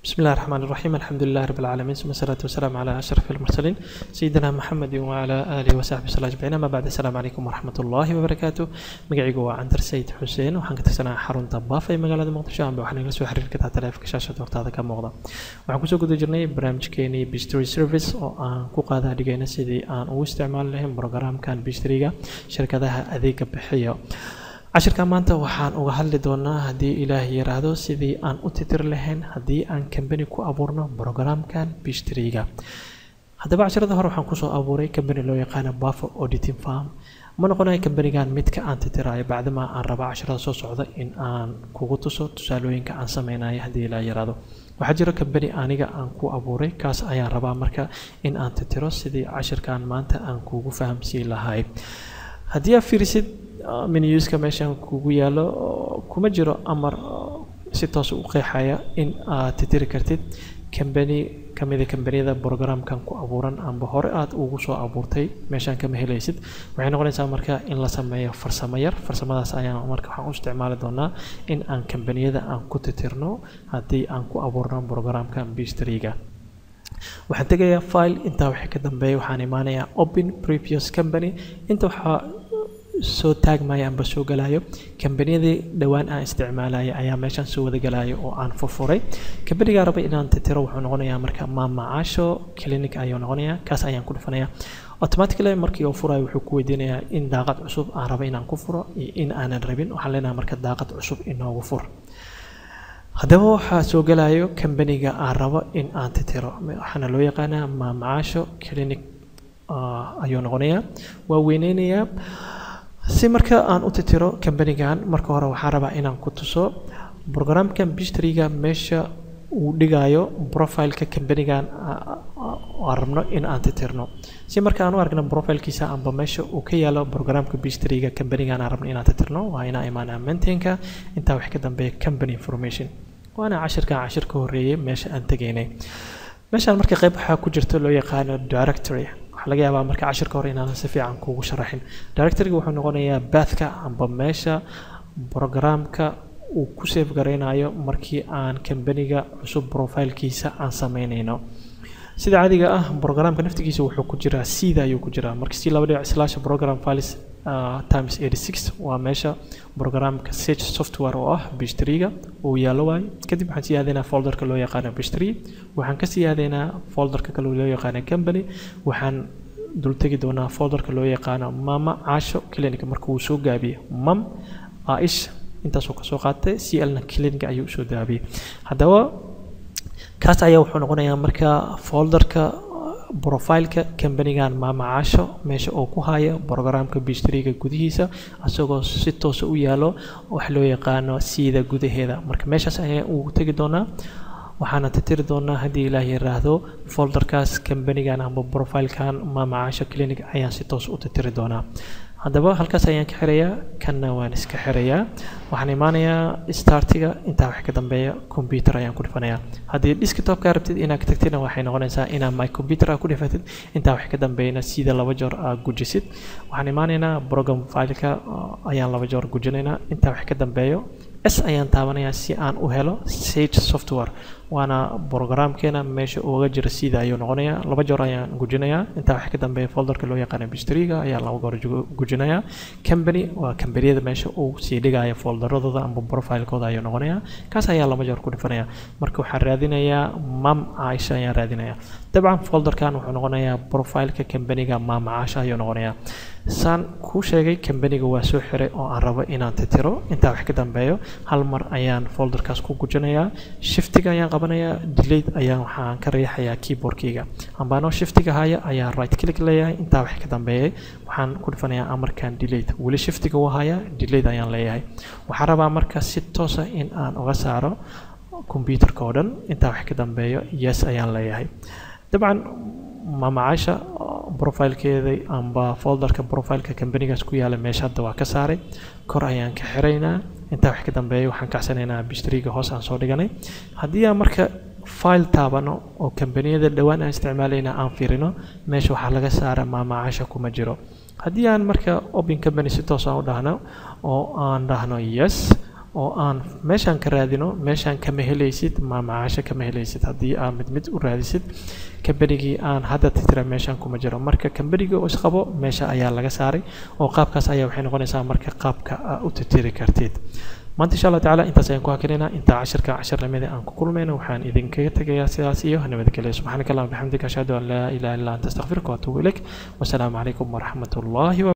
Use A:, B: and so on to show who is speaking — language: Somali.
A: بسم الله الرحمن الرحيم الحمد لله رب العالمين ثم الصلاة والسلام على أشرف المرسلين سيدنا محمد وعلى آله وصحبه وسلم أجمعين أما بعد السلام عليكم ورحمة الله وبركاته magacaygu waa cantar sayid xuseen waxaan ka tirsanaa xarunta baaf ee magaalada muqdisho amba waxaan igala soo xiriiri kartaa taleefanka shaashada hortaada ka muuqda waxaan kusoo guda jirnay barnaamijkeenii bistry service oo aan ku qaadaa dhigayna sidii aan ugu isticmaali lahayn programkan bistryga shirkadaha adeega bixiyo cashirka maanta waxaan uga hadli doonaa haddii ilaah yiraahdo sidii aan u titir lahayn haddii aan kambani ku abuurno programkan bistryga haddaba cashirada hore waxaan kusoo abuuray kambani loo yaqaano bafo auditing farm ma noqonayo kambanigan midka aan titirayo bacdama aan raba cashirada soo socda in aan kugu tuso tusaalooyinka aan sameynayo haddii ilaa yiraahdo waxaa jiro kambani aniga aan ku abuuray kaas ayaan rabaa marka in aan titiro sidii cashirkan maanta aan kugu fahamsiin lahay haddii aad fiirisid minuuska meeshan kugu yaalo kuma jiro amar si toos u qeexaya in aad titiri kartid kambani kamida kambaniyada programkan ku abuuran amba hore aad ugu soo abuurtay meeshaan kama helaysid waxay noqonaysaa marka in la sameeyo farsamo yar farsamadaas ayaan marka waxaan u isticmaali doonaa in aan kambaniyada aan ku titirno haddii aan ku abuurno programkan bistryga waxaan tegayaa file intaa wixii ka dambeeya waxaan imaanayaa open previous company inta waxaa soo taagmaya amba soo galayo kambaniyadii dhowaan aan isticmaalaya ayaa meeshaan soo wada galayo oo aan furfuray kambanigaa raba inaan titiro wuxuu noqonayaa marka maamacaasho clinic ayuu noqonayaa kaas ayaan ku dhufanayaa automatically markii uu furayo wuxuu ku weydiinayaa in daaqad cusub aan raba inaan ku furo iyo in aanan rabin waxaan leenahay marka daaqad cusub inoogu fur haddaba waxaa soo galayo kambaniga aan rabo in aan titiro waxaana loo yaqaanaa maamacaasho clinic ayuu noqonayaa waa weyneynayaa si marka aan u titiro kambanigan marka hore waxaan rabaa inaan ku tuso programkan bistryga meesha uu dhigayo profileka kambanigan aan rabno in aan titirno si marka aan u argno profilkiisa amba meesha uu ka yaalo programka bistryga kambanigan aan rabno inaan titirno waa inaan imaanaa maintainka intaa wax ka dambeeya company information waana cashirkan cashir ka horeeyay meesha aan tegaynay meeshaan marka qayb waxaa ku jirta loo yaqaano directory waxaa laga yaabaa marka cashirka hore inaanan si fiican kuugu sharaxin directoryga wuxuu noqonayaa baathka amba meesha programka uu ku save garaynayo markii aan kambaniga cusub profilkiisa aan sameynayno sida caadiga ah programka naftigiisa wuxuu ku jiraa sida ayuu ku jiraa marka si laba dhibic slash program files times 86 waa meesha programka search software oo ah bistryga uu yaalo waayo kadib waxaan sii aadeynaa folderka loo yaqaano bistry waxaan ka sii aadeynaa folderka kale loo yaqaano company waxaan dultegi doonaa folderka loo yaqaano mama caasho clinic marka uu soo gaabiye mam aish intaasuu kasoo qaatay clna clinic ayuu usoo daabiyey haddaba kaas ayaa wuxuu noqonayaa marka folderka profileka kambanigan maamacaasho meesha uu ku hayo programka bistryga gudihiisa isagoo si toosa u yaalo wax loo yaqaano siida gudaheeda marka meeshaas ayaa ugu tegi doonaa waxaana titiri doonaa haddii ilaah yiraahdo folderkaas kambanigan amba profilekan maamacaasho clinic ayaan si toos u titiri doonaa haddaba halkaas ayaan ka xirayaa kanna waan iska xirayaa waxaan imaanayaa startiga intaa wax ka dambeeya computer ayaan ku dhifanayaa haddii desktopka rabtid inaad ka tagtidna waxay noqonaysaa inaad my computer aad ku dhifatid intaa wax ka dambeeyana sida laba joor aad gujisid waxaan imaanaynaa program fileka ayaan laba joor gujinaynaa intaa wax ka dambeeyo s ayaan taabanayaa si aan u helo sage software waana programkeena meesha uga jira sida ayuu noqonayaa laba joor ayaan gujinayaa intaa wax ka dambeeya folderka loo yaqaana bistryga ayaan laba goor gujinayaa company waa kambaniyada meesha uu sii dhigaya folderadooda amba profilekooda ayuu noqonayaa kaas ayaa laba joor ku dhifanayaa marka waxaan raadinayaa mam caisha ayaan raadinayaa dabcan folderkan wuxuu noqonayaa profileka kambaniga maamacaasha ayuu noqonayaa saan kuu sheegay kambaniga waa soo xiray oo aan rabo inaan titiro intaa wax ka dambeeyo hal mar ayaan folderkaas ku gujinayaa shiftiga ayaan qabanayaa delate ayaan waxaan ka riixayaa keyboardkayga ambaanoo shiftiga haya ayaa right click leeyahay intaa wax ka dambeeyay waxaan ku dhifanayaa amarkan delate weli shiftiga waa haya delate ayaan leeyahay waxaan rabaa marka si toosa in aan uga saaro computerka oo dhan intaa wax ka dambeeyo yes ayaan leeyahay dabcan maamacaasha profilkeeda amba folderka profileka kambanigaas ku yaala meesha hadda waa ka saaray kor ayaan ka xiraynaa intaa wax ka dambeeya waxaan kacsanaynaa bistryga hoos aan soo dhiganay haddii aan marka file taabano oo kambaniyada dhowaan aan isticmaalayna aan fiirino meesha waxaa laga saara maamacaasha kuma jiro haddii aan marka open company si toos aan u dhahno oo aan dhahno yes oo aan meeshaan ka raadino meeshaan kama helaysid maamacaasho kama helaysid haddii aan mid mid u raadisid kambanigii aan hadda titira meeshaan kuma jiro marka kambanigii oo isqabo meesha ayaa laga saaray oo qaabkaas ayaa waxay noqonaysaa marka qaabka aa u titiri kartid maanta insha allah tacaala intaas ayaan ku hakinayna intaa cashirka cashirnimada aan ku kulmayna waxaan idinkaga tegayaa sidaas iyo nabadgelyo subxaanaka allahuma bixamdika ashhadu an laa ilaha illa anta astaqfiruka waatuubu ilayk wasalaamu calaykum waraxmat ullahi